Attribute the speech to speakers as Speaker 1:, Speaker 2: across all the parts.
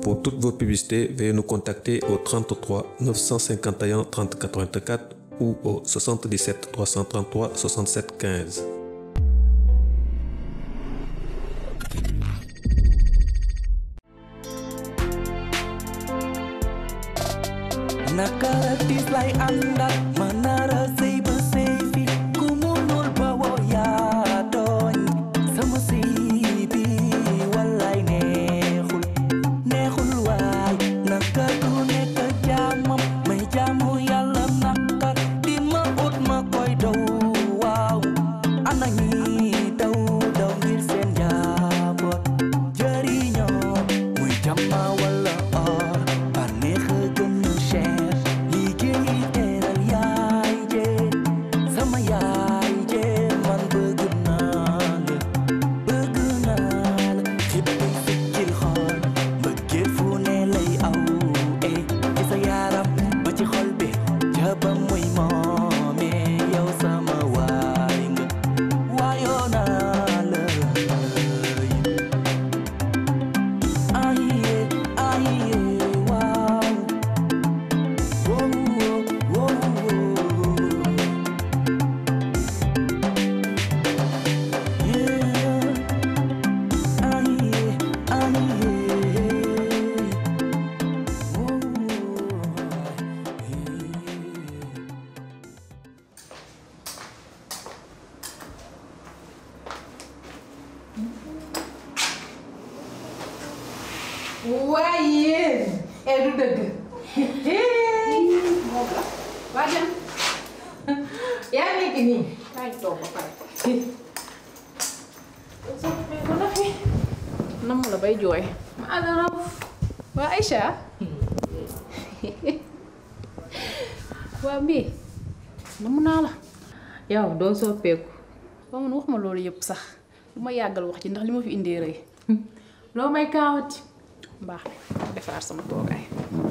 Speaker 1: Pour toutes vos publicités, veuillez nous contacter au 33 951 30 84 ou au 77 333 67 15.
Speaker 2: nakara tis lay àndal ma nara sëy ba sëy fi ku munul ba woo yaa tooñ sama sëy bi wallaay neexul neexul waay naka du nekk jaamam may jaamu yàlla naka di ma ut ma koy daw waaw ana ñi daw daw ngir seen njaboot jëriñoo muy jàmma wala or bànneex a gën a cher liggéey teral yaay jee sama yaay jee man bëgg naa la bëgg naa la xippi fikkil xool mbëggeel fu ne lay aw eh ci sa yaram ba ci xol bi jaba muy moome yow sama waay nga waayoo naa la aye aye waaw wow wow yeah aye aye
Speaker 3: waaye yéen e du dëgg waa jëm yaa nekk nii kaay toog ba pare ko na fi nam la bay jooy ma adara waa Aïcha waa mbii namu naa la
Speaker 4: yow doo soppeeku
Speaker 3: ba man wax ma loolu yëpp sax lu ma yàggal wax ci ndax li ma fi indee rëy loo may kaawati baax na defaraat sama toogaay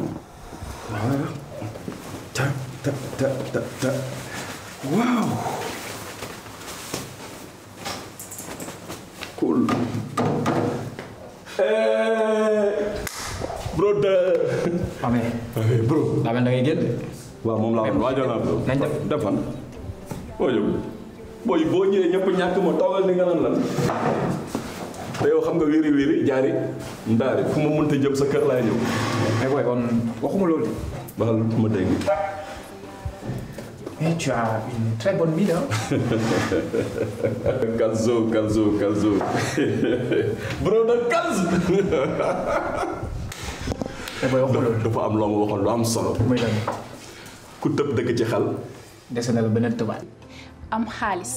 Speaker 5: ta ta ta ta ta waaw cool brother
Speaker 6: amee
Speaker 5: bro
Speaker 6: daa mel da ngay génn
Speaker 5: waaw moom laa wax waajal naa bro
Speaker 6: nañ dem
Speaker 5: defan boo jóg booy boo ñëwee ñëpp ñàkk ma toogal ni nga lan lan te yow xam nga wéri wéri jaari ndaari fu ma mënta jëm sa kër laay ñëw
Speaker 6: mais booy kon waxuma loolu
Speaker 5: baxal ma dégg
Speaker 6: mais tu as une très bonne mine hein
Speaker 5: Kalzo Kalzo Kalzo brother Kalzo
Speaker 6: mais booy waxuma loolu
Speaker 5: dafa am loo ma waxoon lu am solo
Speaker 6: muy lan
Speaker 5: ku tëb dëkk ci xel
Speaker 6: dese na la beneen tubaab
Speaker 3: am xaalis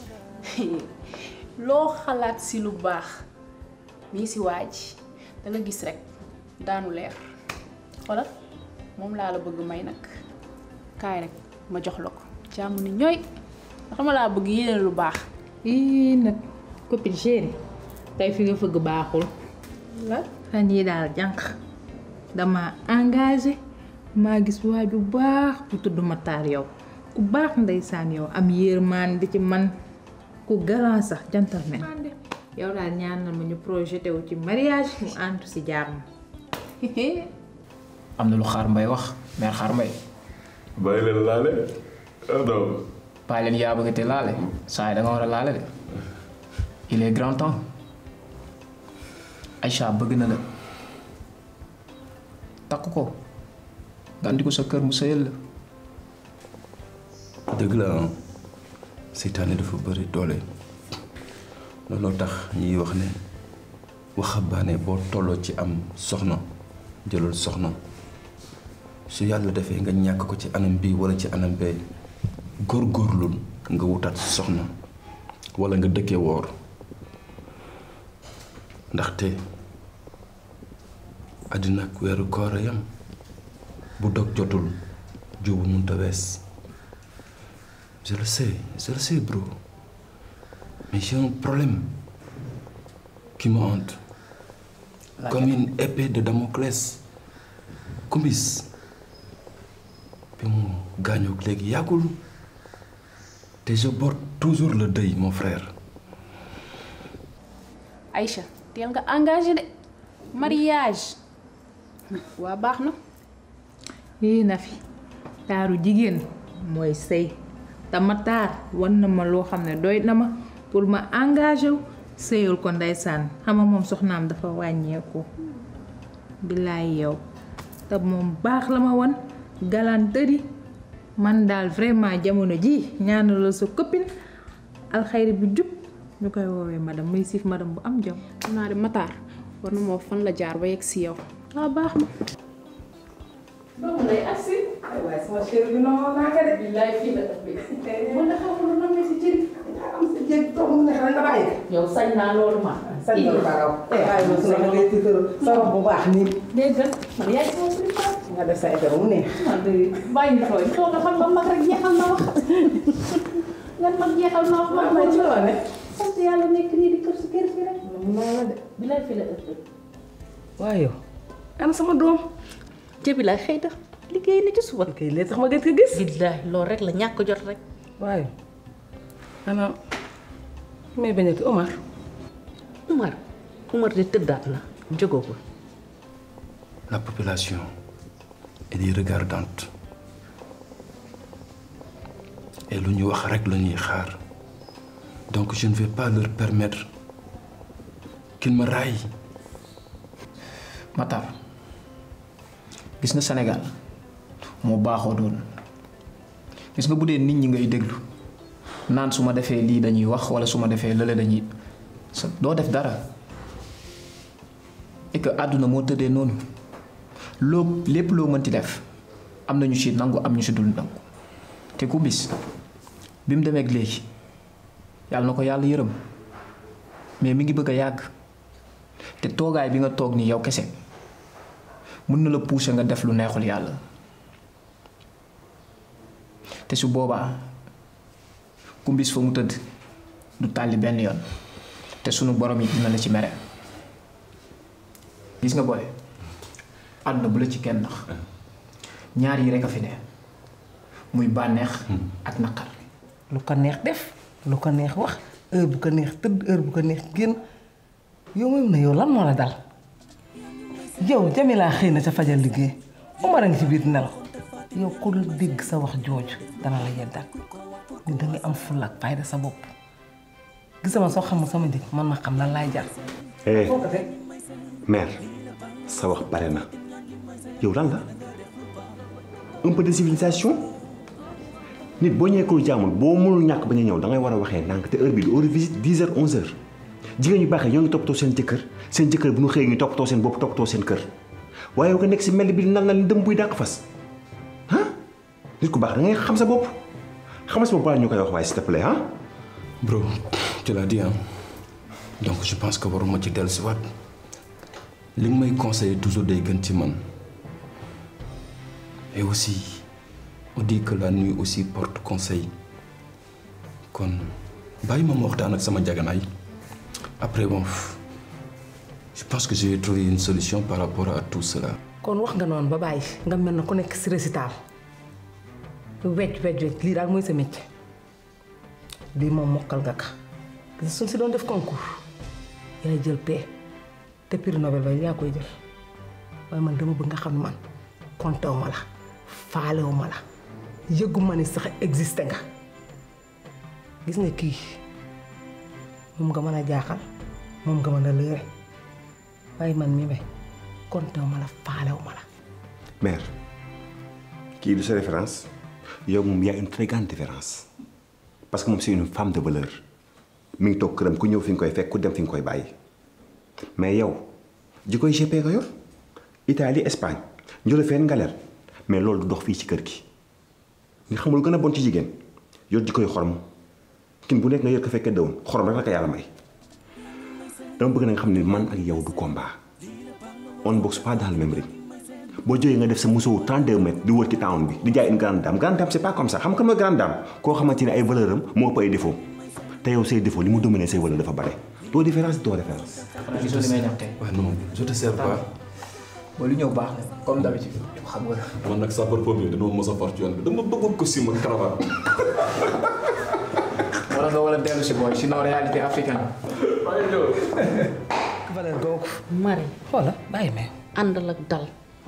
Speaker 3: loo xalaat si lu baax mii si waa ji da nga gis rek daanu leer walla moom laa la bëgg may nag kaay rek ma jox la ko jàmm ni ñooy ndax ma laa bëgg yéene lu baax
Speaker 4: ii nag copine chérie tey fi nga fëgg baaxul
Speaker 3: la
Speaker 4: fan yii daal jànq dama engagé maa gis waa ju baax bu tudd Matar yow ku baax ndeysaan yow am yërmaan di ci man ku galant sax gentleman yow daal ñaanal ma ñu projeté wu ci mariage mu àntu si jàmm
Speaker 6: am na lu xaar mbay wax mère xaar mbay
Speaker 5: bàyyi leen laale non
Speaker 6: bàyyi leen yaa bëgg te laale saa yi da nga war a laale de il est grand temps Aïcha bëgg na la takk ko nga andi ko sa kër mu sëyal la
Speaker 5: dëgg la ah seytaane dafa bëri doole looloo tax ñuy wax ne waxambaane boo tolloo ci am soxna jëlal soxna su yàlla defee nga ñàkk ko ci anam bii wala ci anam bee góorgóorlul nga wutaat soxna wala nga dëkkee woor ndaxte àddina ak weeru koor a yam bu dog jotul juubu munta wees je le sais je le sais bro mais j'ai un problème qui me hante comme une épée de Damoclès kumbis bi mu gaañoog léegi yàggul te je porte toujours le deuil mon frère
Speaker 3: Aïcha teel nga engagé de mariage waa baax na
Speaker 4: yii na fi taaru jigéen mooy sëy te ma taar wan na ma loo xam ne doy na ma pour ma engagé wu sëyal ko ndeysaan xama moom soxnaam dafa wàññeeku billaay yow te moom baax la ma wan galanterie man daal vraiment jamono ji ñaanalal sa copine alxayri bu jub ñu koy woowee madame muy siif madame bu am jom
Speaker 3: xam naa de Matar war na moo fan la jaar ba yegg si yow waa baax na
Speaker 4: doomu lay agsi ay waaye sama chéri bi noonu naa ko de billaay fii la ëppee mën na xamul na ma si cëri am sa jëg doomu neex la nga bàyyi
Speaker 7: yow sañ naa loolu ma.
Speaker 4: sañ loolu baraw waaye ma su la ngay tiitaru sa rob bu baax nii
Speaker 7: dégg nga man yaay sama préféré.
Speaker 4: nga def sa effet mu neex
Speaker 7: man de bàyyi tooy toog nga xam nga mag rek jeexal na wax. nga mag jeexal na wax
Speaker 4: waaw
Speaker 7: man
Speaker 4: ma ci loo ne
Speaker 7: sant yàlla nekk nii di kër si kër si rek.
Speaker 4: mu naa la de
Speaker 7: bi lay fi la ëpp.
Speaker 8: waaye yow ana sama doom
Speaker 7: jëbi lay xëy na liggéey na ci suba.
Speaker 8: kay lee tax ma gën ko gis
Speaker 7: billaahi loolu rek la ñàkk jot rek.
Speaker 8: waaye ana may bañati Omar
Speaker 7: Umar Umar de tëddaat na jógagul.
Speaker 5: La population est des regardantes et lu ñu wax rek la ñuy xaar donc je ne vais pas leur permettre qu'ils me raillent.
Speaker 6: Matar gis nga Sénégal moo baaxoo doon gis nga bu dee nit ñi ngay déglu naan su ma defee lii dañuy wax wala su ma defee lële dañuy sa doo def dara et que àdduna moo tëddee noonu loo lépp loo mënti def am na ñu ci nangu am ñu ci dul nangu te ku bis bi mu demee ak léegi yàlla na ko yàlla yërëm mais mi ngi bëgg a yàgg te toogaay bi nga toog nii yow kese mën na la pousser nga def lu neexul yàlla te su boobaa kumbis fa mu tëdd du tàlli benn yoon te sunu borom yi dina la ci mere gis nga booy àdduna bu la ci kenn nax ñaar yi rek a fi ne muy bànneex ak naqar
Speaker 8: lu ko neex def lu ko neex wax heure bu ko neex tëdd heure bu ko neex génn yow moom na yow lan moo la dal yow Jamila xëy na ca fajal liggéey Omar a ngi ci biir nelaw yow ku la dégg sa wax jooju dana la yeddal ni dangay am fulla ak fayda sa bopp gis sama soo xamul sama njëg man ma xam lan laay jar
Speaker 9: eh
Speaker 8: foo ko teg
Speaker 9: mère sa wax bare na yow lan la un peu de civilisation nit boo ñëwee kër jaamul boo mënul ñàkk bañ a ñëw da ngay war a waxee ndànk te heure bi du heure visite 10 heures 11 heures jigéen ñu baaxee ñoo ngi toppatoo seen jëkkër seen jëkkër bu ñu xëyee ñu toppatoo seen bopp toppatoo seen kër waaye yow nga nekk si mel bi nal na li dëm buy dàq fas ah nit ku baax da ngay xam sa bopp xam sa bopp balaa ñu koy wax waaye s'il te plaît ah.
Speaker 5: Bro, tu l'as dit hein donc je pense que waruma ci dellu si waat li nga may conseiller toujours day gën ci man et aussi on dit que la nuit aussi porte conseil kon bàyyi ma ma waxtaan ak sama jaganaay après bon je pense que j'ai trouvé une solution par rapport à tout cela
Speaker 8: kon wax nga noonu ba bàyyi nga mel na ku nekk si récital wecc wecc wecc lii daal mooy sa métier lii moom mokkal nga ka gis suñ si doon def concours yaay jël paie te prix Nobel ba yaa koy jël waaye man dama bëgg nga xam ne man kontew ma la faalewu ma la yëgu ma ni sax existé nga gis nga kii moom nga mën a jaaxal moom nga mën a lëre waaye man mi may kontew ma la faalewu ma la
Speaker 9: mère kii du sa référence yow moom y a une très grande différence parce que moom c'est une femme de valeur mi ngi toog këram ku ñëw fi nga koy fekk ku dem fi nga koy bàyyi mais yow ji koy GP nga yor Italie Espagne njëla feen ngaleel mais loolu du dox fii ci kër gi nga xamul gën a bon ci jigéen yor ji koy xorom kin bu nekk nga yor ko fekkee dëwoon xorom rek la ko yàlla may dama bëgg na nga xam ne man ak yow du combat on ne boxe pas dans le même ring boo jógee nga def sa musóowu 32 mètres di wër ci town bi di jaay une grande dame grande dame c'est pas comme ça xam nga mooy grande dame koo xamante ne ay valeur am moo ëpp ay défaut te yow say défaut li mu dominé say valeur dafa bare doo différence doo référence.
Speaker 6: xanaa gisoo li may ñam tey
Speaker 5: waaye non je te sers pas
Speaker 6: ba lu ñëw baax na comme d'habitude xam nga
Speaker 5: man nag sapeur pompier dañoo mos a far ci yoon bi dama bëgg costume ak cravate
Speaker 6: wala nga wala dellu si booy sinon réalité africaine
Speaker 8: valeur googu
Speaker 7: Mari
Speaker 8: xoola bàyyi ma
Speaker 7: àndal ak dal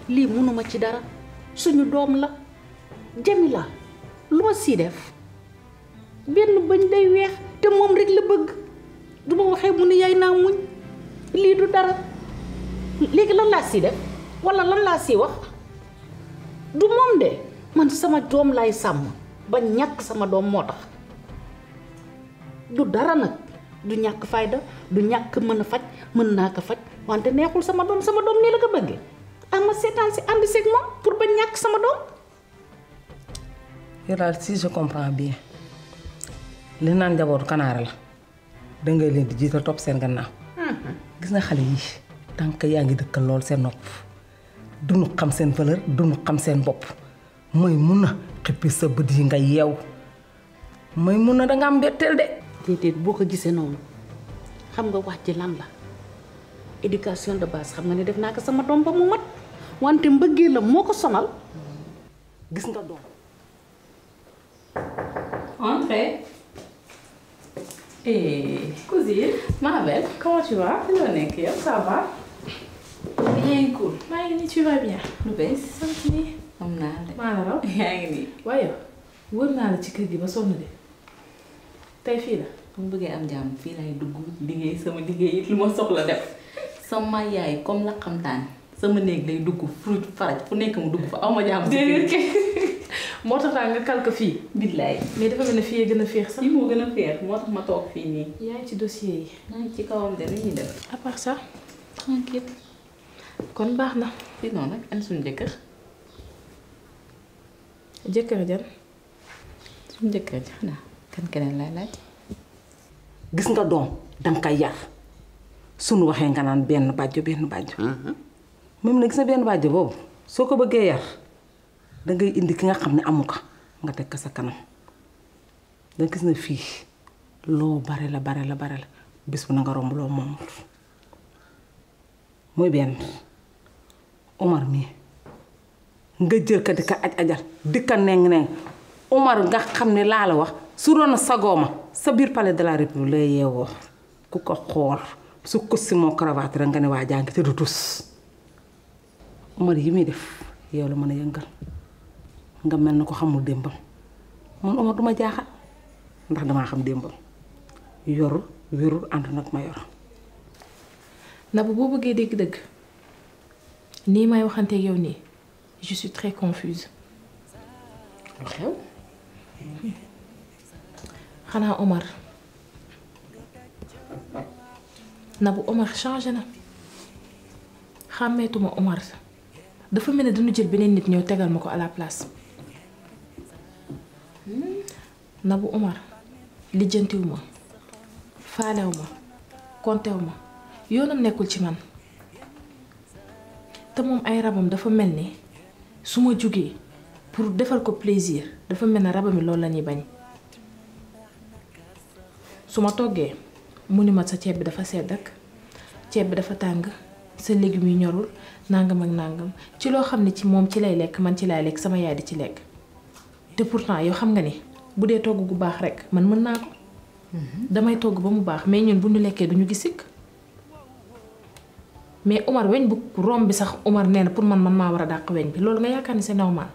Speaker 7: lii mënuma ci dara suñu doom la Jamila lu ma sii def benn bañ day weex te moom rek la bëgg du ma waxee mu ne yaay naa muñ lii du dara léegi lan laa sii def walla lan laa sii wax du moom de man sama doom laay sàmm ba ñàkk sama doom moo tax du dara nag du ñàkk fayda du ñàkk mën a faj mën naa ko faj wante neexul sama doom sama doom nii la ko bëggee ah ma seetaan si ànd seeg moom pour ba ñàkk sama doom
Speaker 8: yow daal si je comprends bien li naan njabootu kanaara la dangay leen di jiital topp seen gannaaw gis nga xale yi tànk yaa ngi dëkkal lool seen nopp duñu xam seen valeur duñu xam seen bopp mooy mun na xippi sa bët yi nga yeew mooy mun na danga am mbetteel de
Speaker 7: déedéet boo ko gisee noonu xam nga wax ji lan la éducation de base xam nga ne def naa ko sama doom ba mu mat wante mbëggee la moo ko sonal
Speaker 8: gis nga doom
Speaker 3: Entrez. Et cousine, ma belle, comment tu vas? Hello Nick, ça va? Bien cool. maa ngi nii tu vas bien. lu bees. sant nii. am naa de. maa la raw. yaa ngi nii. waaye wër naa la ci kër gi ba sonn de tey fii la.
Speaker 10: mu bëggee am jàmm fii lay dugg liggéey sama liggéey it lu ma soxla def sama yaay comme la xamtaan sama néeg lay dugg fruit faraj fu nekk mu dugg fa aw ma jàmm.
Speaker 3: déedéet kay moo tax daal nga kalk fii.
Speaker 10: billaay.
Speaker 3: mais dafa mel ne fii gën a féex sax.
Speaker 10: fii moo gën a féex moo tax ma toog fii nii.
Speaker 3: yaa ngi ci dossier yi.
Speaker 10: maa ngi ci kawam de lu ñuy def.
Speaker 3: à part ça. tranquille kon baax na.
Speaker 10: fii noonu nag an suñu jëkkër.
Speaker 3: jëkkër jan.
Speaker 10: suñu jëkkër ji xanaa kan keneen lay laaj.
Speaker 8: gis nga doom danga koy yar suñu waxee nga naan benn bàjjo benn bàjjo même na gis nga benn bàjjo boobu soo ko bëggee yar dangay indi ki nga xam ne amu ko nga teg ko sa kanam danga gis na fii loo bare la bare la bare la bis bu na nga romb loo moomul mooy benn Omar mii nga jël ka di ka aj ajal di ka neng neng Omar nga xam ne laa la wax su doon sagooma sa biir palais de la république lay yeewoo ku ko xool su costume moo cravate rek nga ne waa jàngi te du tus Omar yi muy def yow la mën a yëngal nga mel na ko xamul démbam man Omar duma jaaxal ndax damaa xam démbam yorul wérul ànd nag ma yor
Speaker 3: Nabou boo bëggee dégg-dëgg nii may waxanteeg yow nii je suis très confuse.
Speaker 10: lu xew.
Speaker 3: xanaa Omar Nabou Omar changé na xàmmeetuma Omar dafa mel ne dañu jël beneen nit ñëw tegal ma ko à la place Nabou Omar lijjantiwu ma faalew ma kontew ma yoonam nekkul ci man te moom ay rabam dafa mel ni su ma jugee pour defal ko plaisir dafa mel ne rabam yi loolu la ñuy bañ su ma toggee mu ni ma sa ceeb bi dafa sedd ak ceeb bi dafa tàng sa légumes yi ñorul nangam ak nangam ci loo xam ne ci moom ci lay lekk man ci lay lekk sama yaay di ci lekk te pourtant yow xam nga ni bu dee togg gu baax rekk man mën naa ko damay togg ba mu baax mais ñun bu ñu lekkee duñu gis sikk mais Omar weñ bu romb bi sax Omar nee na pour man man maa war a dàq weñ bi loolu nga yaakaar ni c'est normal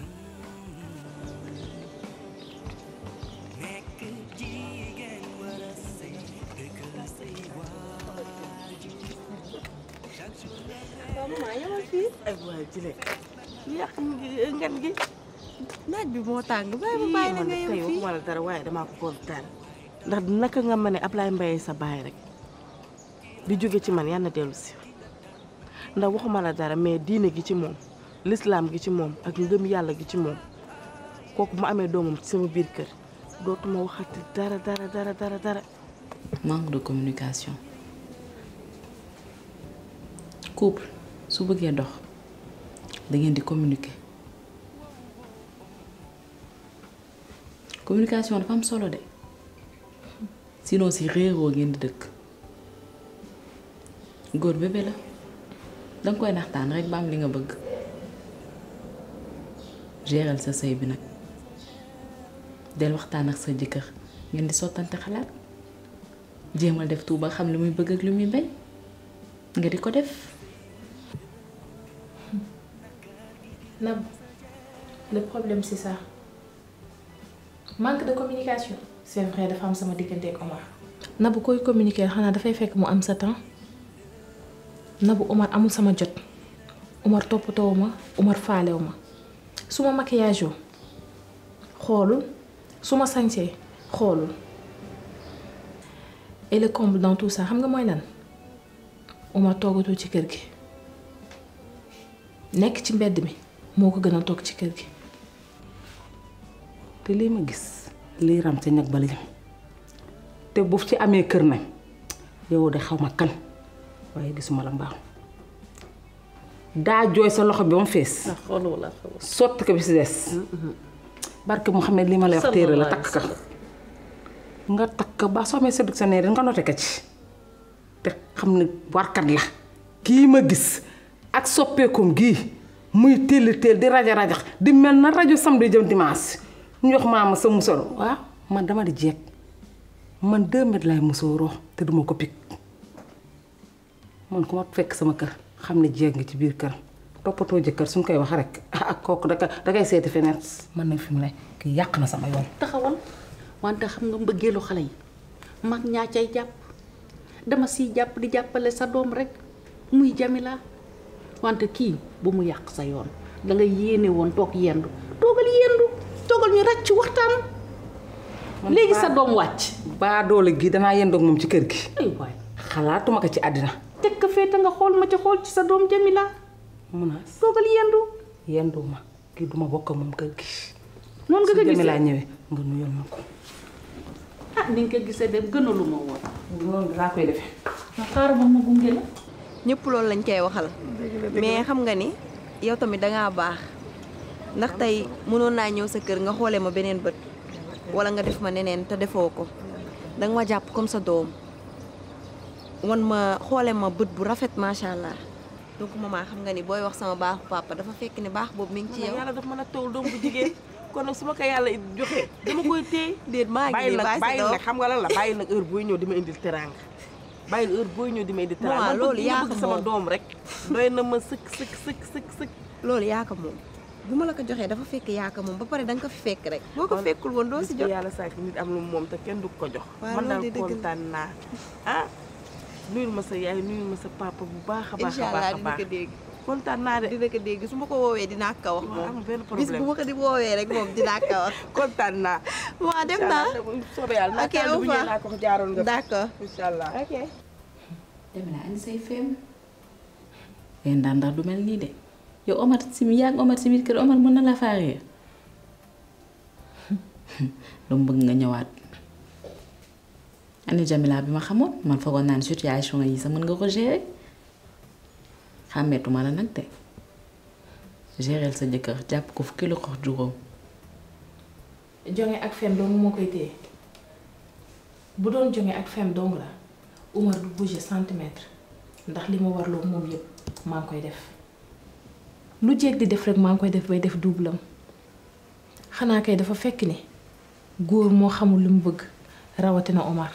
Speaker 11: ay waay jile yàq ngan gi naaj bi moo tàng bàyyi ma bàyyi la nga yow fii la dara waaye damaa ko kontaan ndax naka nga ma ne Ablaye Mbaye sa baay rek di jóge ci man yàlla na dellu si ndax waxuma la dara mais diine gi ci moom lislaam gi ci moom ak ngëm yàlla gi ci moom kooku mu amee doomam ci sama biir kër dootuma waxati dara dara dara dara dara
Speaker 10: manque de communication couple su bëggee dox da ngeen di communiquer communication dafa am solo de sinon si réeroo ngeen di dëkk góor bébé la danga koy naxtaan rek ba am li nga bëgg géral sa sëy bi nag del waxtaan ak sa jëkkër ngeen di sottante xalaat jéemal def tuuba xam li muy bëgg ak li muy bañ nga di ko def
Speaker 3: Nab le problème c'est ça manque de communication c'est vrai dafa am sama diggante ak Omar Nabou koy communiquer xanaa dafay fekk mu am sa temps Nabou Omar amul sama jot Omar toppatoo ma Omar faalew ma su ma maquillage oo xoolul su ma sañsee xoolul et le comble dans tout ça xam nga mooy lan Omar toogatul ci kër gi nekk ci mbedd mi moo ko gën a toog ci kër gi
Speaker 7: te lii ma gis lii ram ca ñag ba la jëm te bu ci amee kër nag yow de xaw ma kan waaye gisuma la mbaaw daa jooy sa loxo bi ba mu fees sotti ko bi si des barke Mouhamed li ma lay wax téere la takk ka nga takk ba soo amee séddu sa neer nga noté ko ci te xam ne warkat la kii ma gis ak soppeekum gii muy téel téel di raja rajax di mel na rajo samedi jëm dimanche ñu jox maama sa musoro waaw man dama di jeeg man deux mètres laay musooroo te duma ko pik man ku ma fekk sama kër xam ne jeeg nga ci biir kër toppatoo jëkkër suñ koy wax rek ak kooku da dangay seeti feneen man nag fi mu ne kii yàq na sama yoon
Speaker 10: taxawal wante xam nga mbëggeelu xale yi mag ñaa cay jàpp dama siy jàpp di jàppale sa doom rek muy Jamila wante kii bu mu yàq sa yoon da nga yéene woon toog yendu toogal yendu toogal ñu ràcc waxtaan léegi sa doom wàcc
Speaker 7: baa doole gi danaa yendoog moom ci kër gi
Speaker 10: ay waay
Speaker 7: xalaatuma ko ci àddina
Speaker 10: teg ko fee te nga xool ma ci xool ci sa doom Jamila
Speaker 7: munaas
Speaker 10: toogal yendu
Speaker 7: yendu ma kii duma bokk ak moom kër gi
Speaker 10: noonu nga ko gisee
Speaker 7: Jamila ñëwee nga nuyul ma ko
Speaker 10: ah ni nga ko gisee de gënalu ma woon
Speaker 7: noonu laa koy defee
Speaker 10: nga xaaral ma ma gunge la
Speaker 12: ñëpp loolu lañ koy waxal mais xam nga ni yow tamit dangaa baax ndax tey mënoon naa ñëw sa kër nga xoolee ma beneen bët wala nga def ma neneen te defoo ko danga ma jàpp comme sa doom wan ma xoolee ma bët bu rafet macha allah donc maman xam nga ni booy wax sama baaxu papa dafa fekk ni baax boobu mi ngi ci yow.
Speaker 11: yàlla daf mën a tawul doom bu jigéen kon nag su ma ko yàlla joxee dama koy téye
Speaker 12: déet maa ngi
Speaker 11: bàyyi
Speaker 12: nii
Speaker 11: nag
Speaker 12: bàyyi sa
Speaker 11: bàyyi
Speaker 12: doom
Speaker 11: nag xam nga lan la bàyyi nag heure booy ñëw di ma indil teraanga bàyyi heure booy ñëw di ma indil teraanga
Speaker 12: Maman,
Speaker 11: man
Speaker 12: loolu
Speaker 11: bëgg
Speaker 12: yaa
Speaker 11: ma bëgg
Speaker 12: ko
Speaker 11: sama
Speaker 12: moom.
Speaker 11: doom rek doy na ma sëkk sëkk sëkk sëkk sëkk
Speaker 12: loolu yaa ko moom bu ma la ko joxee dafa fekk yaa ko moom ba pare da nga ko fi fekk rek boo ko fekkul woon doo si
Speaker 11: bis bu
Speaker 12: jot
Speaker 11: yàlla sàkk nit am lu mu moom te kenn du ko jox
Speaker 12: Waaw,
Speaker 11: man daal
Speaker 12: loolu de dëgg la.
Speaker 11: kontaan naa ah nuyul ma sa yaay nuyul ma sa papa bu baax a baax
Speaker 12: incha
Speaker 11: a baax
Speaker 12: allah
Speaker 11: a
Speaker 12: dina
Speaker 11: baax
Speaker 12: ko dégg
Speaker 11: kontaan naa de
Speaker 12: dina ko dégg su ma ko woowee dinaa ko wax moom
Speaker 11: amul benn
Speaker 12: bis bu
Speaker 11: problème
Speaker 12: ma ko di woowee rek moom dinaa ko wax
Speaker 11: kontaan naa
Speaker 12: waa dem naa
Speaker 11: soobee yàlla naa
Speaker 12: ok
Speaker 11: kàddu
Speaker 12: au
Speaker 11: bu ñëwee
Speaker 12: revoir
Speaker 11: naa ko jaaroon nga fi.
Speaker 12: d'accord
Speaker 11: incha allah
Speaker 12: ok
Speaker 10: Jamila andi say feem leen daan ndax du mel nii de yow Omar si mi yàgg Omar si biir kër Omar mën na la faaree lu mu bëgg nga ñëwaat andi Jamila bi ma xamoon man foogoon naa ne situation yi sax mën nga ko gérer xàmmeetuma la nag de gérer sa jëkkër jàpp ko fukki lu xox juróom
Speaker 3: jonge ak fen dong moo koy téye bu doon jonge ak fen dong la Umar du bouger centimètre ndax li ma warloo moom yëpp maa ngi koy def lu jeeg di def rek maa ngi koy def bay def double am xanaa kay dafa fekk ni góor moo xamul li mu bëgg rawatina Omar.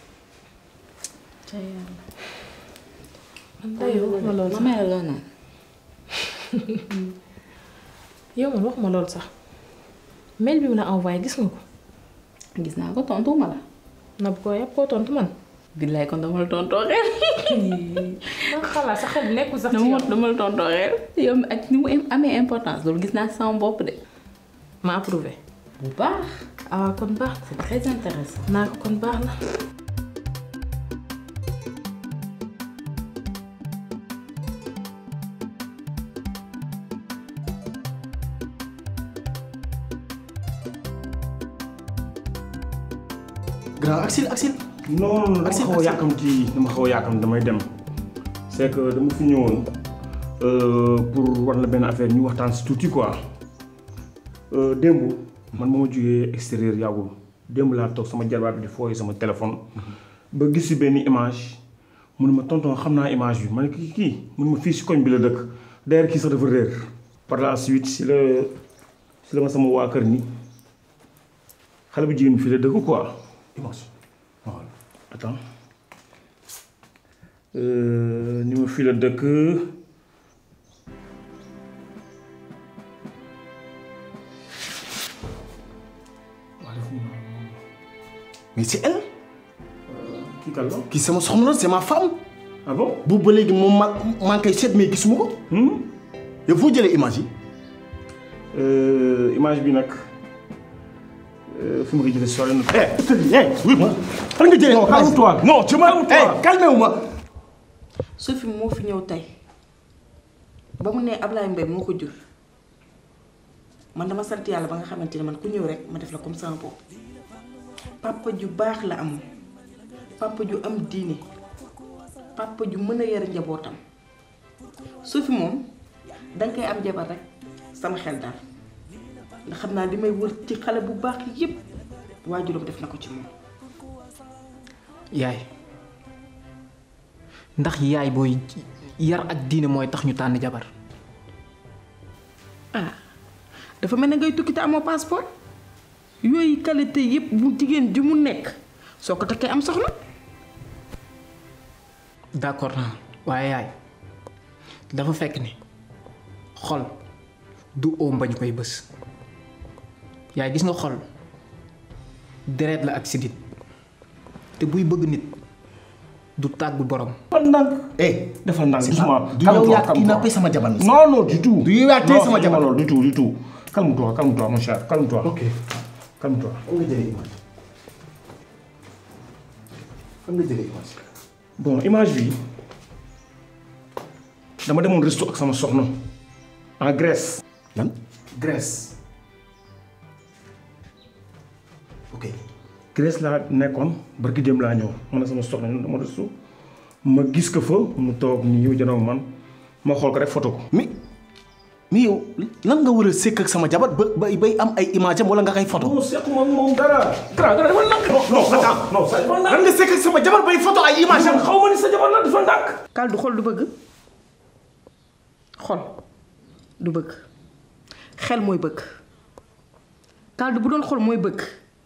Speaker 3: man dayoo wax ma loolu
Speaker 10: ma
Speaker 3: sax
Speaker 10: may la loo naan
Speaker 3: yow man wax ma loolu sax mail bi mu la envoyé gis nga ko.
Speaker 10: gis naa ko tontu ma la
Speaker 3: na bu ko yàpp koo tontu man.
Speaker 10: billaay kon dama la tontoo xel
Speaker 3: man xalaat sa xel nekkul sax ci
Speaker 10: dama
Speaker 3: yow.
Speaker 10: dama la tontoo xel yow ak ni mu amee importance loolu gis naa si sama bopp de
Speaker 3: ma approuvé.
Speaker 10: bu baax
Speaker 3: ah kon baax
Speaker 10: c'est très intéressant
Speaker 3: naa ko kon baax na.
Speaker 13: grand Axel Axel.
Speaker 14: non non dama xaw a yàkkamti dama xaw a yàkkamti damay dem c'est que dama fi ñëwoon euh, pour war la benn affaire ñu waxtaan si tuuti quoi Euh, démb man ma ma jógee extérieur yàggul démb laa toog sama jarbaat bi di fooyee sama téléphone ba gis si benn image mu ne ma tonton xam naa image bi ma ne kii kii mu ne ma fii si koñ bi la dëkk d'ailleurs kii sax dafa réer par la suite si la si la ma sama waa kër ni xale bu jigéen bi fii la dëkk quoi image voilà attends Euh, ni ma fii la dëkk
Speaker 13: mais c'est elle
Speaker 14: kii kan la
Speaker 13: kii sama soxna la c'est ma femme
Speaker 14: ah bon
Speaker 13: boobu ba léegi moom ma maa ngi koy seet mais gisuma ko yow foo jëlee image yi
Speaker 14: image bi nag fi ma ko jëlee sori na.
Speaker 13: eh eh oui ma fan nga jëlee
Speaker 14: calme-toi
Speaker 13: non je ma eh calmé wu ma
Speaker 7: Sophie moo fi ñëw tey ba mu ne Ablaye Mbaye moo ko jur man dama sant yàlla ba nga xamante ne man ku ñëw rek ma def la comme sama bopp papa ju baax la am papa ju am diine papa ju mën a yar njabootam Sophie moom danga koy am jabar rek sama xel daal ndax xam naa li may wër ci xale bu baax yépp waajuram def na ko ci moom
Speaker 6: yaay ndax yaay booy yar ak diine mooy tax ñu tànn jabar
Speaker 7: ah dafa mel ne ngay tukki te amoo passeport yooyu qualité yépp bu jigéen ju mu nekk soo ko takkee am soxna
Speaker 6: d'accord naa waaye yaay dafa fekk ni xol du oom bañ koy bës yaay gis nga xol deret la ak sidit te buy bëgg nit du tàggu borom
Speaker 14: dafa ndànk
Speaker 13: eh
Speaker 14: dafa ndànk doucement
Speaker 13: du yow yaa kii nappee sama jabar
Speaker 14: non non du tout
Speaker 13: du yow yaa téye sama
Speaker 14: Non,
Speaker 13: jabar
Speaker 14: non, du tout du tout calme-toi calme-toi mon cher calme-toi
Speaker 13: ok
Speaker 14: calme-toi
Speaker 13: fan nga jëlee image fan nga jëlee image
Speaker 14: bon image bi dama demoon resto ak sama soxna en Grèce
Speaker 13: lan
Speaker 14: Grèce
Speaker 13: ok
Speaker 14: Grèce laa nekkoon barki dem laa ñëw man na sama soxna ñu dama resto ma gis ko fa mu toog nii yow janoo man ma xool ko rek photo ko
Speaker 13: mais mais yow lan nga war a sekk ak sama jabar ba bay bay am ay image am wala nga koy photo
Speaker 14: non sequma moom dara dara dara dafa ndànk non
Speaker 13: non attends
Speaker 14: non ça dafa ndànk
Speaker 13: lan nga sekk ak sama jabar bay photo ay image am
Speaker 14: xaw ma ni sa jabar la dafa ndànk
Speaker 7: kal du xol du bëgg xol du bëgg xel mooy bëgg kal du bu doon xol mooy bëgg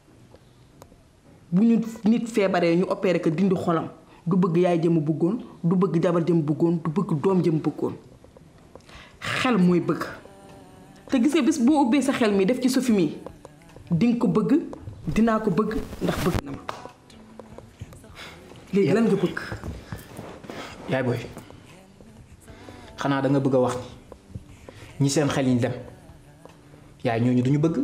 Speaker 7: bu ñu nit feebaree ñu opéré ko dindi xolam du bëgg yaay jëm bëggoon du bëgg jabar jëm bëggoon du bëgg doom jëm bëggoon xel mooy bëgg te gis nga bis boo ubbee sa xel mi def ci Sophie mi di nga ko bëgg dinaa ko bëgg ndax bëgg na ma léegi lan nga bëgg
Speaker 6: yaay booy xanaa da nga bëgg a wax ni ñi seen xel yi dem yaay ñooñu duñu bëgg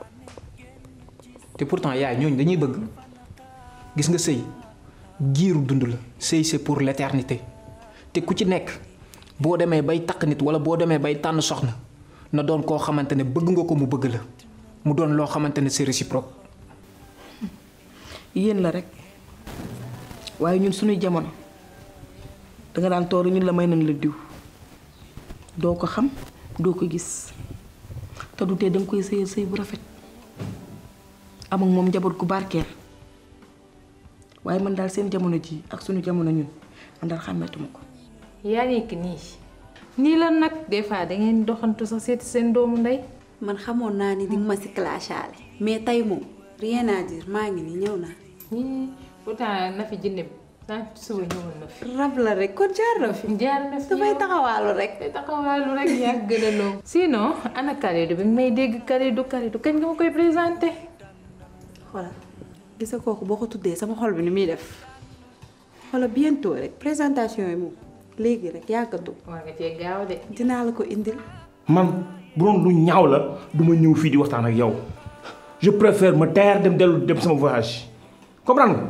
Speaker 6: te pourtant yaay ñooñu dañuy bëgg gis nga sëy giiru dund la sëy c'est pour l'éternité te ku ci nekk boo demee bay takk nit wala boo demee bay tànn soxna na doon koo xamante ne bëgg nga ko mu bëgg la mu doon loo xamante ne c'est réciproque
Speaker 7: yéen la rek waaye ñun suñuy jamono danga daan tooru ñun la may nañ la diw doo ko xam doo ko gis te du tee danga koy sëyal sëy bu rafet am ak moom njaboot gu barkeel waaye man daal seen jamono ji ak suñu jamono ñun man daal xàmmeetuma ko
Speaker 4: yaa nekk nii nii la nag des fois da ngeen doxantu sax seeti seen doomu ndey
Speaker 15: man xamoon naa ni di nga ma si clashaale mais tey moom rien à dire maa ngi nii ñëw naa.
Speaker 4: ñii pourtant na fi jinne bi saa suba ñëwoon na fi.
Speaker 15: rab la rek kon jaar na fi.
Speaker 4: jaar na fi
Speaker 15: dafay taxawaalu rek.
Speaker 4: dafay taxawaalu rek yaa gën a loo. sinon ana Kalidou bi may dégg Kalidou Kalidou kañ nga ma koy présenté.
Speaker 15: xoolal gis nga kooku boo ko tuddee sama xol bi ni muy def xoolal bientôt rek présentation yi moom léegi rek yàggatu.
Speaker 4: war nga cee gaaw de.
Speaker 15: dinaa la ko indil.
Speaker 14: man bu doon lu ñaaw la du ma ñëw fii di waxtaan ak yow je préfère ma taire dem dellu dem sama voyage comprendre nga.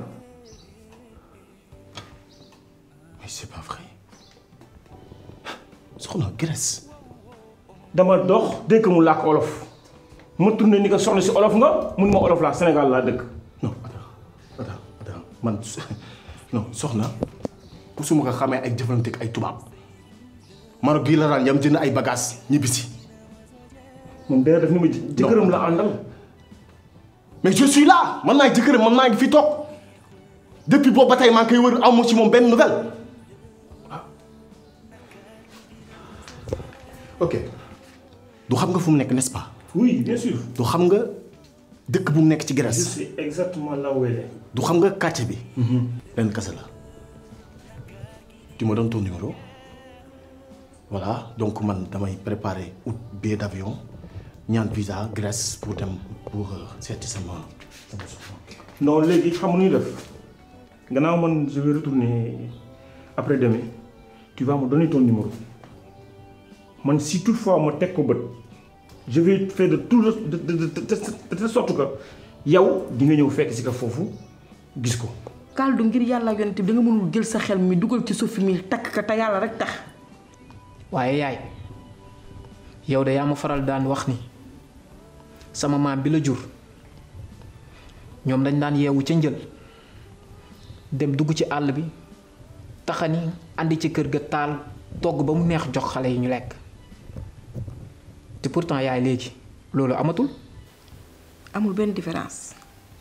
Speaker 13: mais c'est pas vrai soxna Grèce.
Speaker 14: dama dox dégg mu làkk olof ma tourné ni ko soxna si olof nga mun ma olof laa Sénégal laa dëkk.
Speaker 13: non attends attends attends man non soxna musuma ko xamee ay jëflante ak ay tubaab Maroc gii la daan yam jënd ay bagages ñibbisi.
Speaker 14: moom day def ni ma jëkkëram la àndal.
Speaker 13: mais je suis là man maay jëkkëram man maa ngi fi toog depuis boobu ba tey maa ngi koy wër amu ci moom benn nouvelle ok du xam nga fu mu nekk n'est-ce pas.
Speaker 14: oui bien sûr.
Speaker 13: du xam nga dëkk bu mu nekk ci
Speaker 14: je
Speaker 13: Grèce.
Speaker 14: sais exactement là où elle est.
Speaker 13: du xam nga quartier bi. lenn kese la. tu me donnes ton numéro voilà donc man damay préparer ut billet d'avion ñaan visa Grèce pour dem pour euh, seeti sama sama soxna.
Speaker 14: non léegi xam nga nu ñuy def gannaaw man je vais retourner après demain tu vas me donner ton numéro man si toutefois ma teg ko bët je vais faire de tout de de de de de telle sorte que yow di nga ñëw fekk si ka foofu gis ko.
Speaker 7: Kaldu ngir yàlla yonent bi da nga mënul jël sa xel mi dugal ci Sophie mi takk ka te yàlla rek tax.
Speaker 6: waaye yaay yow de yaa ma faral daan wax ni sama maam bi la jur ñoom dañ daan yeewu ca njël dem dugg ci àll bi taxani andi ci kër ga taal togg ba mu neex jox xale yi ñu lekk te pourtant yaay léegi loolu amatul
Speaker 7: amul benn différence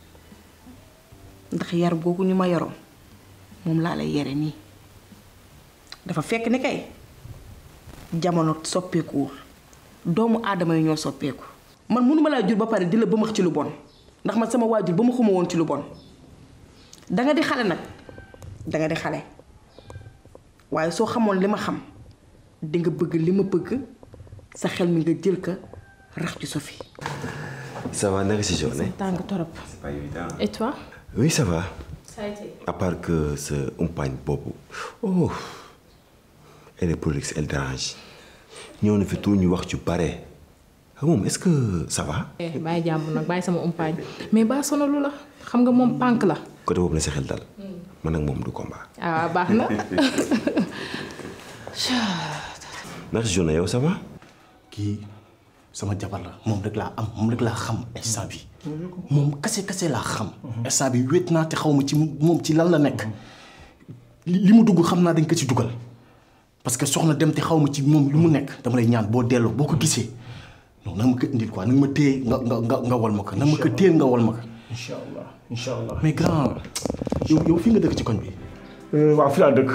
Speaker 7: ndax yar googu ñu ma yaroon moom laa lay yare nii dafa fekk ni kay jamono soppeekuwul doomu aadama yi ñoo soppeeku man mënuma laa jur ba pare di la bëmax ci lu bon ndax man sama waajur ba ma xuma woon ci lu bon danga di xale nag danga di xale waaye soo xamoon li ma xam di nga bëgg li ma bëgg sa xel mi nga jël ka rax ci Sophie
Speaker 9: Ça va, naka si journée
Speaker 3: tàng torop
Speaker 9: C'est pas évident.
Speaker 3: et toi
Speaker 9: Oui, ça va.
Speaker 3: ça a été
Speaker 9: À part que sa umpaañ boobu. Oh, elle est prolixe, elle dérange. ñëw na fi tout ñu wax ci bare. Ah, moom est-ce que ça va
Speaker 3: eh bàyyi jàmbur nag bàyyi sama umpaañ mais baa sonalu la xam nga moom pànk la
Speaker 9: côté boobu na sa xel dal. man ak moom du combat.
Speaker 3: ah baax na
Speaker 9: naka si journée yow ça va.
Speaker 13: kii sama jabar la moom rek laa am moom rek laa xam instant bi moom kase kase laa xam. instant bi wéet naa te xaw ma ci moom ci lan la nekk. li li mu dugg xam naa dañ ko ci dugal parce que soxna dem te xaw ma ci moom lu mu nekk dama lay ñaan boo delloo boo ko gisee non na nga ma ko indil quoi na nga ma téye nga nga nga nga wal ma ko na nga ma ko téye nga wal ma ko.
Speaker 14: incha allah incha allah.
Speaker 13: mais grand yow yow fi nga dëkk ci koñ bi.
Speaker 14: waaw fi laa dëkk.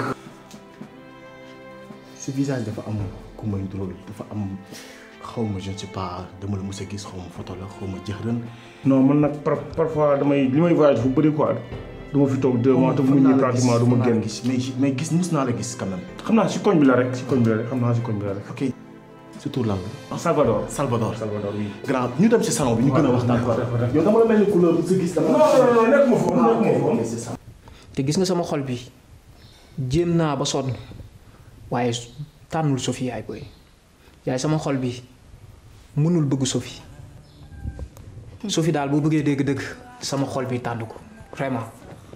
Speaker 13: sa visage dafa am ku may drôle dafa am xaw ma je ne sais pas dama la mës a gis xaw ma photo la xaw ma jëxërën.
Speaker 14: non man nag par parfois damay li may voyage fu bëri quoi du ma fi toog deux mois te mu ñëw pratiquement du ma génn.
Speaker 13: mais mais gis mus naa la gis quand même.
Speaker 14: xam naa si koñ bi la rek si koñ bi la rek xam naa si koñ bi la rek.
Speaker 13: ok sa tur lan la.
Speaker 14: Salvador.
Speaker 13: Salvador
Speaker 14: Salvador oui.
Speaker 13: grand ñu dem ci salon bi ñu gën a waxtaan quoi. yow dama la mel ni couleur bu sa gis dama.
Speaker 14: non non non nekk ma foofu nekk ma foofu.
Speaker 13: c'est ça.
Speaker 6: te gis nga sama xol bi jéem naa ba sonn waaye tànnul Sophie yaay booy yaay sama xol bi mënul bëgg Sophie Sophie daal boo bëggee dégg-dëgg sama xol bi tànn ko vraiment.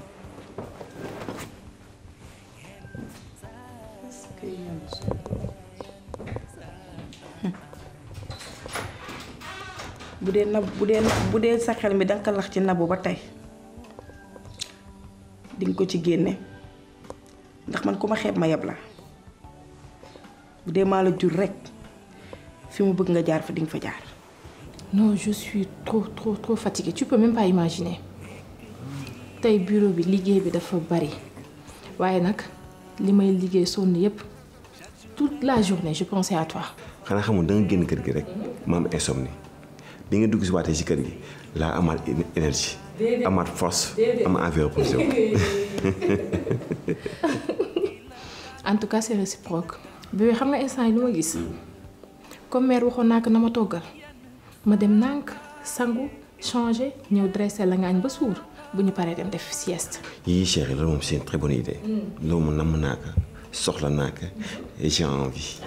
Speaker 7: bu dee nab bu dee bu dee sa xel mi danga ko lax ci nabu ba tey dinga ko ci génne ndax man ku ma xeeb ma yeb la bu dee maa la jur rekk fi mu bëgg nga jaar fa dinga fa jaar
Speaker 3: non je suis trop trop trop fatiguée tu peux même pas imaginer tey bureau bi liggéey bi dafa bari waaye nag li may liggéey sonn yépp toute la journée je pensais à toi
Speaker 9: xanaa xamul da nga génn kër gi rek ma am insomnie bi nga dugg si waatee si kër gi laa amaat énergie amaat force am envie reposé wu.
Speaker 3: en tout cas c'est réciproque bébé xam nga instant yi lu ma gis comme mère waxoon naa ko na ma toggal ma dem nànk sangu changer ñëw dressé la nga añ ba suur bu ñu paree dem def sieste.
Speaker 9: yii chérie loolu moom c'est une très bonne idée. loolu moom namm naa ko soxla naa ko et j'ai envie.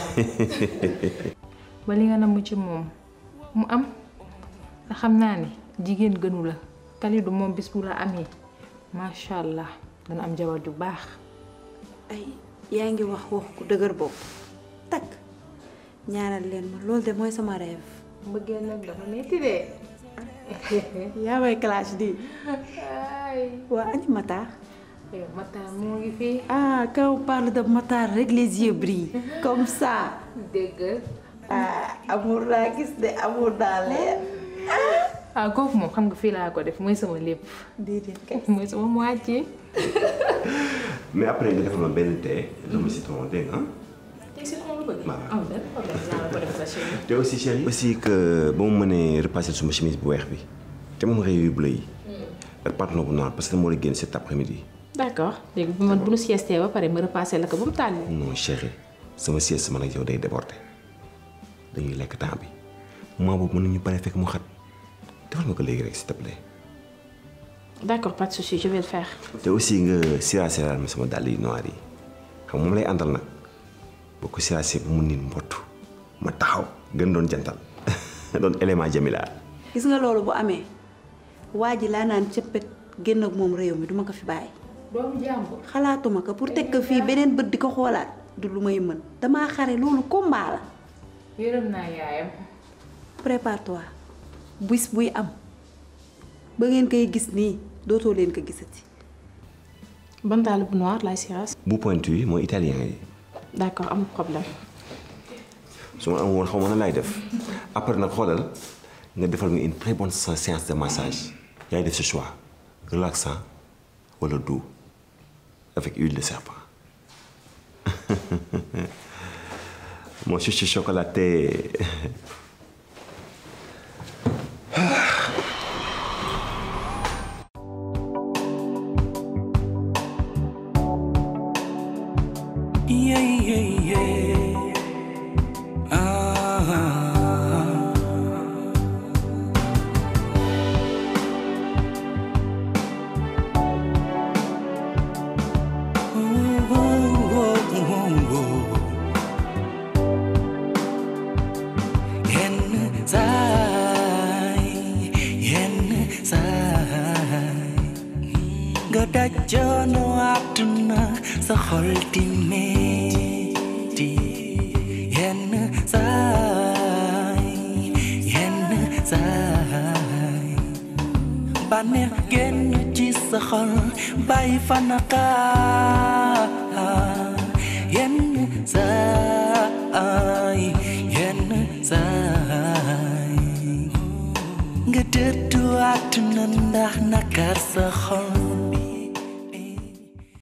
Speaker 4: ba li nga namm ci moom mu am te xam naa ni jigéen gënu la Kalidou moom bis bu la amee macha allah dana am jabar ju baax.
Speaker 15: ay yaa ngi wax wax ku dëgër bopp takk ñaanal leen ma loolu de mooy sama rêve.
Speaker 4: mbëggeel nag dafa metti de.
Speaker 15: yaa may clash di waa añ Matar.
Speaker 4: Matar moo ngi fii.
Speaker 15: ah quand on parle de Matar rek les yeux brillent comme ça.
Speaker 4: dégg
Speaker 15: ah amour laa gis de amour daa leer.
Speaker 4: ah kooku moom xam nga fii laa ko def mooy sama lépp.
Speaker 15: déedéet kay
Speaker 4: mooy sama moitié.
Speaker 9: mais après nga defal ma benn thé dama citron dégg nga
Speaker 3: tey citron lu bëgg.
Speaker 9: Voilà.
Speaker 3: am benn problème naa la ko def sa chérie.
Speaker 9: te aussi chérie aussi que ba mu mënee repasser suma chemise bu weex bi te moom réew yu bleu yi ak pantalon bu noir parce que dama war a génn cet après-midi
Speaker 3: d'accord léegi bu ma bu nu siestee ba pare ma repassé la ko ba mu tàlli.
Speaker 9: non chérie sama sieste man ak yow day déborder dañuy lekk temps bi moment boobu mën nañu pare fekk mu xat defal nga ko léegi rek s'il te plaît.
Speaker 3: d'accord pas de souci je vais le faire.
Speaker 9: te aussi nga siraasiraal ma sama dàll yu noir yi xam moom lay àndal nag boo ko siraasee ba mu niin mbottu ma taxaw gën doon jantal doon élément Jamila.
Speaker 15: gis nga loolu bu amee waa ji laa naan cëppet génn ak moom réew mi duma ko fi bàyyi.
Speaker 4: doomu jàmbur.
Speaker 15: xalaatuma ko pour teg ko fii beneen bët di ko xoolaat du lu may mën damaa xare loolu combat la.
Speaker 4: yërëm naa yaayam.
Speaker 15: prépare-toi bis buy am ba ngeen koy gis nii dootoo leen ko gisati.
Speaker 3: ban dàll bu noir laay siraas.
Speaker 9: bu pointu yi mooy italien yi
Speaker 3: d'accord amul problème.
Speaker 9: su ma am woon xaw ma na laay def après nag xoolal nga defal nga une très bonne séance de massage yaay def ce choix relaxant wala doux avec huile de serpent mon chouchou chocolaté
Speaker 2: Yeah, yeah, yeah. Ah. Ooh, ooh, ooh, ooh, ooh. Yenn saay, yenn saay. nga daj coono àdduna sa xol di metti yenn saay yenn saay bànneex génn ci sa xol bàyyi fa naqaar yenn saay yenn saay nga dëddu àdduna ndax nakar sa xol